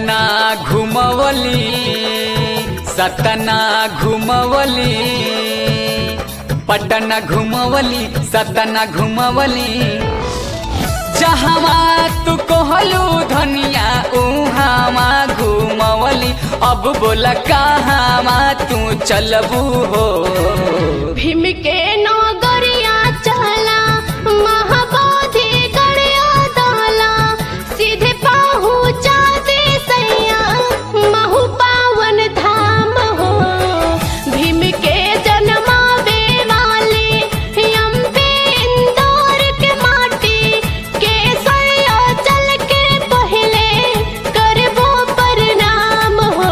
सतना घुमवली सतना घुमवली पटना घुमवली सतना घुमवली जहवा तू कहलू धनिया उहावा घुमवली अब बोला कहावा तू चलबू हो भीम के नगरिया चला महाबोधि गड़िया दाला सीधे पहुँचा दे सैया महु पावन धाम हो भीम के जन्मावे वाले अम्बे इंदौर के माटी के सैया चल के पहले करबो प्रणाम हो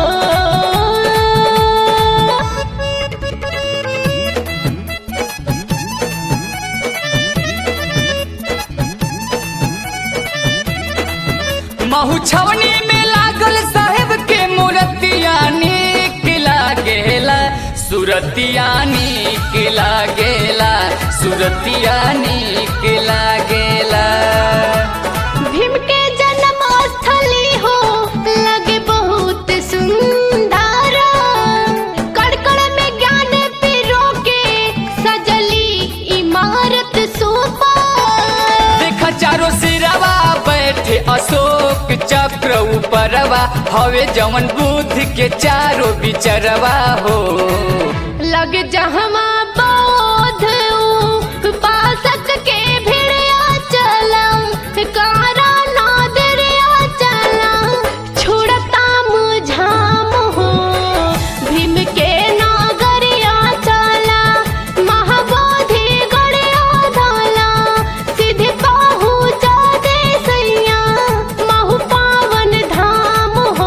महू छवनी में लागल साहेब के मूर्तिया नीक लागेला सुरतिया नीक लागेला सुरतिया नीक लागेला भीम के जन्म स्थली हो लगे बहुत सुंदर कड़कड़ में ज्ञान पीरो के सजली इमारत सोपा देखा चारों सिरवा बैठे अशोक चक्र ऊपरवा हवे जवन बुद्ध के चारों बिचरवा हो लग जहमा बौद्ध उपासक के भिड़िया चला कारा नादरिया चला छुड़ता मुझाम हो भीम के नागरिया चला महाबोधि गड़िया धाला सीधे पहुँचा दे सैया महु पावन धाम हो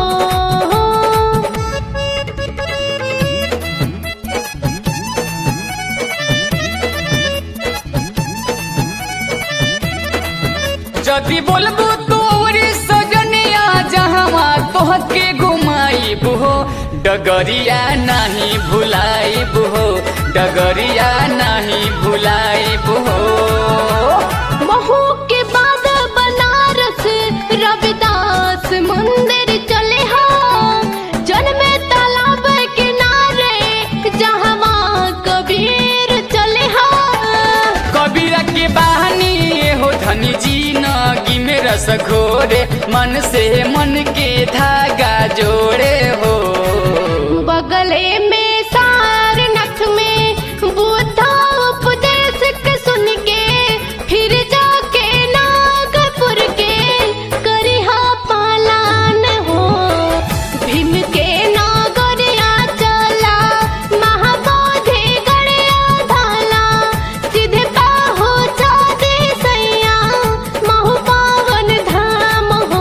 जदि बोलबू तो औरी सजनिया जहवा तोहके घुमाइब हो डगरिया नहीं भुलाइब हो डगरिया नहीं भुलाइब हो महू के बाद बनारस रविदास मंदिर चले हा जन्मे तालाब किनारे जहवा कबीर चले हा कबीरा के बहानी हो धनी जी नगी में रस घोरे मन से मन के धागा जोड़े हो बगले में सारनाथ में बुद्धा उपदेश के सुन के फिर जाके नागपुर के करिहा पालान हो भीम के नागरिया चला महाबोधि गड़िया धाला सीधे पहुँचा दे सैया महु पावन धाम हो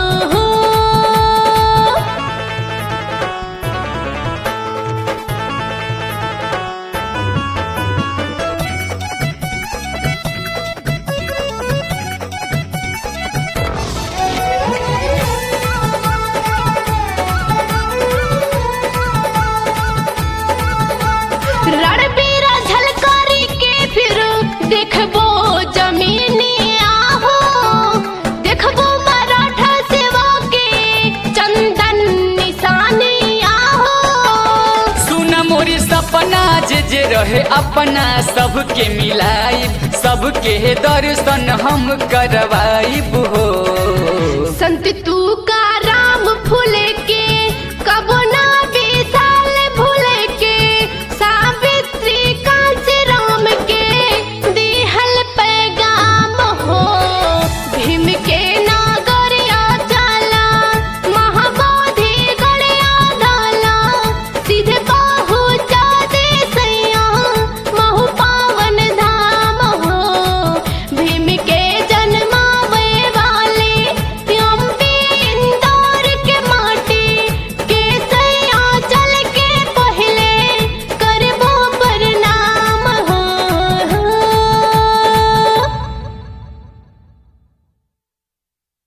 रणबीरा झलकारी के फिर देखबो जमीनी आहो देखबो मराठा सेवा के चंदन निशानी आहो सुन मोरी सपना जे जे रहे अपना सबके मिलाइब सबके दर्शन हम करवाइब हो संत तू